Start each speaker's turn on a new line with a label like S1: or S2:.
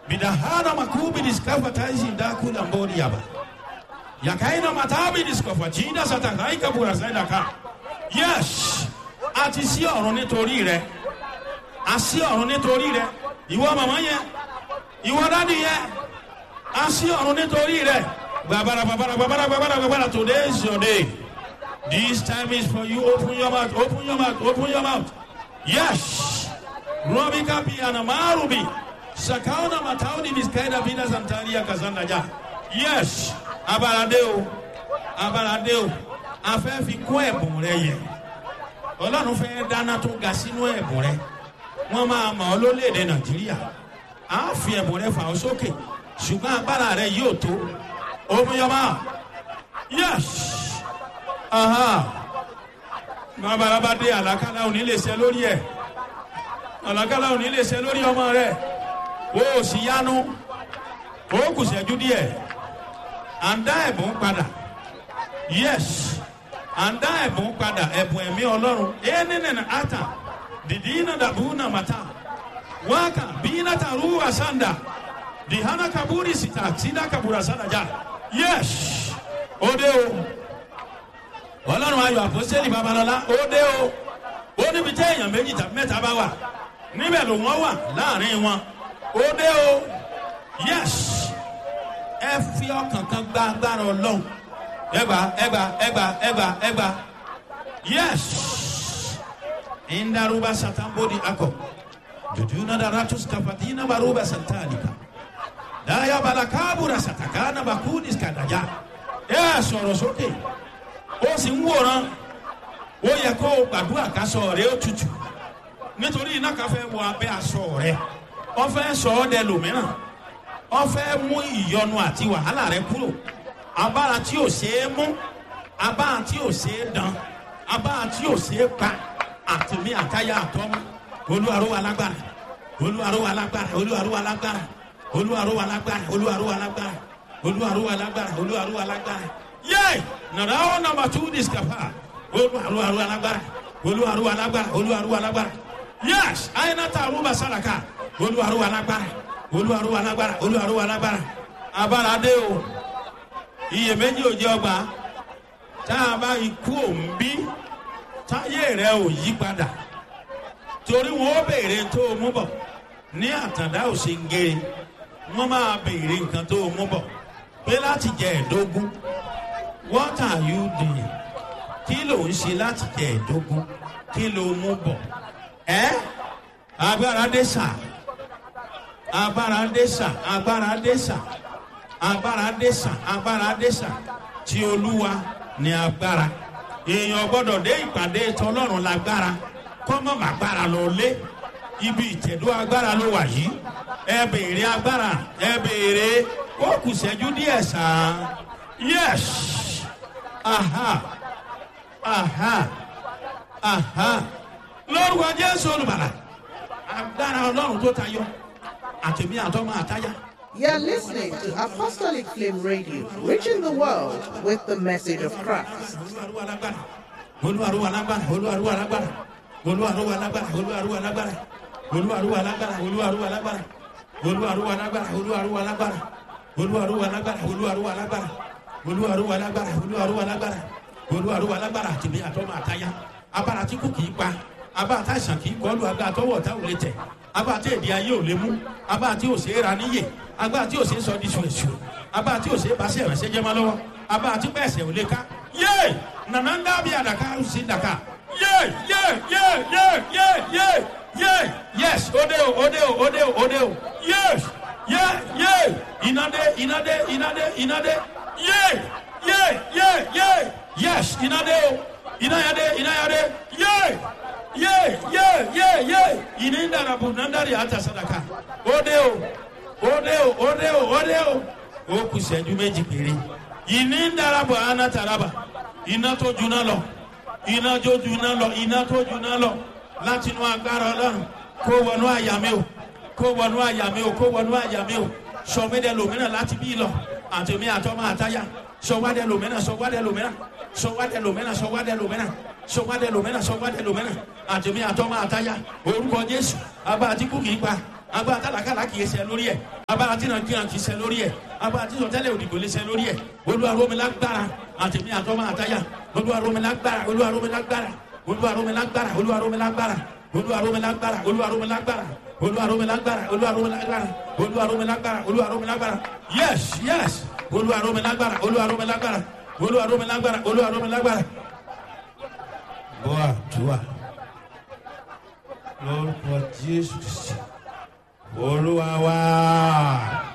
S1: bidahana makubi diskafa taisi ndakula mbori yaba yakaina matabi diskafa jinda satakaika burasaida ka yes àti sí ọ̀run nítorí rẹ a sí ọ̀run nítorí rẹ ìwọ màmá yẹn ìwọ dádì yẹn a sí ọ̀run nítorí rẹ gbàbàrà gbàbàrà gbàbàrà gbàbàrà gbàbàrà today is your day this time is for you open your mouth open your mouth open your mouth yes robi kapi ana marubi sakauna matauni miskaida bina santaria kazanda ja yes abalade o abalade o afẹ́ fi kún ẹ̀bùn rẹ yẹ ọlọ́run fẹ́ dáná tó ga sínú ẹ̀bùn rẹ wọ́n máa mọ̀ ọ́ lólèdè nàìjíríà á fi ẹ̀bùn rẹ fà ọ́ sókè ṣùgbọ́n agbára rẹ yóò tó omiyọba yes babalaba dé àlàkálà òní lè ṣe lórí ẹ àlàkálà òní lè ṣe lórí ọmọ rẹ o ò sì yánu o kù ṣẹ́jú díẹ̀ à ń dá ẹ̀bùn padà yes à ń dá ẹ̀bùn padà ẹ̀bùn ẹ̀mí ọlọ́run ẹ̀ẹ́nìnìnà ata dìdí iná dàbú nà màtá wákà bí iná tàrú àsàndà dìhánà kaburi sita sida kabura sàdájà yes ó dé o ọlọ́run ayọ̀ àpọ́sẹ́lì babalọ́lá ó dé o ó níbi tẹ́ èèyàn méjì tàbí mẹ́ta bá wà níbẹ̀ ló wọ́n wà láàrin wọn ó dé o yes ẹ fi ọkàn kan gba agbára ọlọ́run ẹgbà ẹgbà ẹgbà ẹgbà ẹgbà yes indaruba satambodi akọ jujuna daratus kafatina baruba santalika daya balakabura satakana bakudis kadaja ẹ sọ̀rọ̀ sókè ó sì ń wòran ó yẹ kó o gbàdúrà kásọ rẹ ó tutù nítorí iná kan fẹ́ wọ abẹ́ aṣọ rẹ wọ́n fẹ́ sọ ọ́ dẹ lòmíràn wọ́n fẹ́ mú ìyọnu àti wàhálà rẹ kúrò abára tí ò ṣeé mú abára tí ò ṣeé dán abára tí ò ṣeé pa àtìmí àtayá àtọ́mú olúwaró wa lágbára olúwaró wa lágbára olúwaró wa lágbára olúwaró wa lágbára olúwaró wa lágbára olúwaró wa lágbára olúwaró wa lágbára yé nàrà ó nàmbà tú discapa olúwaró wa lágbára olúwaró wa lágbára olúwaró wa lágbára yés ayinata arúgbó sàràkà olúwaró wa lágbára olúwaró wa lágbára olúwaró wa lágbára abára dé o iyèméjì ò jẹ́ ọgbà tá a bá ikú òǹbí táyé rẹ ò yí padà torí wọn ó béèrè tó o mú bọ̀ ní àtàndá ò ṣe ń gé wọn máa béèrè nǹkan tó o mú bọ̀ pé láti jẹ ẹ̀dógún what are you doing kí ló ń ṣe láti jẹ ẹ̀dógún kí ló mú bọ̀ ẹ́ agbára dé sà agbára dé sà agbára dé sà agbára dẹ́sà agbára dẹ́sà tí olúwa ní agbára èèyàn gbọ́dọ̀ dé ìpàdé tọlọ́run lágbára kọ́mọ́ màgbára lọ lé ibi ìtẹ̀dó agbára ló wà yìí ẹ béèrè agbára ẹ béèrè ó kù sẹ́jú díẹ̀ sàn yes aha aha aha lórúkọ jésù olùbàlà agbára ọlọ́run tó tayọ àtẹ̀mí àtọ́mọ àtáyà.
S2: You're listening to Apostolic Flame Radio, reaching the world with the message of Christ.
S1: olúwarúwa lágbára olúwarúwa lágbára olúwarúwa lágbára olúwarúwa lágbára olúwarúwa lágbára olúwarúwa lágbára olúwarúwa lágbára olúwarúwa lágbára olúwarúwa lágbára olúwarúwa lágbára olúwarúwa lágbára olúwarúwa lágbára olúwarúwa lágbára àtìmí àtọmọ àtayá abára tí kò kìí pa abára tá àìsàn kìí kọlu agbára tọwọ tá ò lè tẹ abára tí èdè ayé ò lè mú abára tí ò ṣe é ra níyè agbára tí ò ṣe é sọ di ṣùrẹ̀ṣù abára tí ò ṣe é bá sí ẹ̀rẹ̀ṣẹ̀ jẹ́ máa lọ́wọ́ abára tí pẹ̀sẹ̀ ò lè ká yé nana ń dábìí àdàkà ó sì dàkà yé yé yé yé yé yé yé yes òde o òde o òde o òde o yes yé yé ìnádé ìnádé ìnádé ìnádé yé yé yé yé yes ìnádé o ìnáyàdé ìnáyàdé yé ye ye ye ye ini ndarabu nandari hata sadaka ode o ode o ode o ode o o kù sẹ́jú méjì péré ìní ndarabu ana taraba iná tó juná lọ iná tó juná lọ iná tó juná lọ láti inú agbára ọlọ́run kó wọnú àyà mi o kó wọnú àyà mi o kó wọnú àyà mi o sọmídẹ lòmínà láti bí lọ àtẹmí àtọmọ àtayá sọwádẹ lòmínà sọwádẹ lòmínà sọwádẹ lòmínà sọwádẹ lòmínà sọwádẹ lòmínà sọwádẹ lòmínà àtẹmí àtọmọ àtayá orúkọ jésù abá àti kú kìí pa agbá àtàlákàlà kìí ṣe lórí ẹ agbára tí nàìjíríà kì í ṣe lórí ẹ agbára tí sọtẹ́lẹ̀ òdìbò lè ṣe lórí ẹ olúwa rọ̀ mí lágbára àtẹ̀mí àtọ́mọ àtayá olúwa rọ̀ mí lágbára olúwa rọ̀ mí lágbára olúwa rọ̀ mí lágbára olúwa rọ̀ mí lágbára olúwa rọ̀ mí lágbára olúwa rọ̀ mí lágbára olúwa rọ̀ mí lágbára olúwa rọ̀ mí lágbára olúwa rọ̀ mí lágbára olúwa rọ̀ mí lágbára yes yes olúwa rọ̀ mí lágbára olúwa rọ̀ mí lágbára olúwa rọ̀ mí lágbára olúwa rọ̀ mí lágbára. bọ́ àdúrà lórúkọ jésù kristi olúwa wá.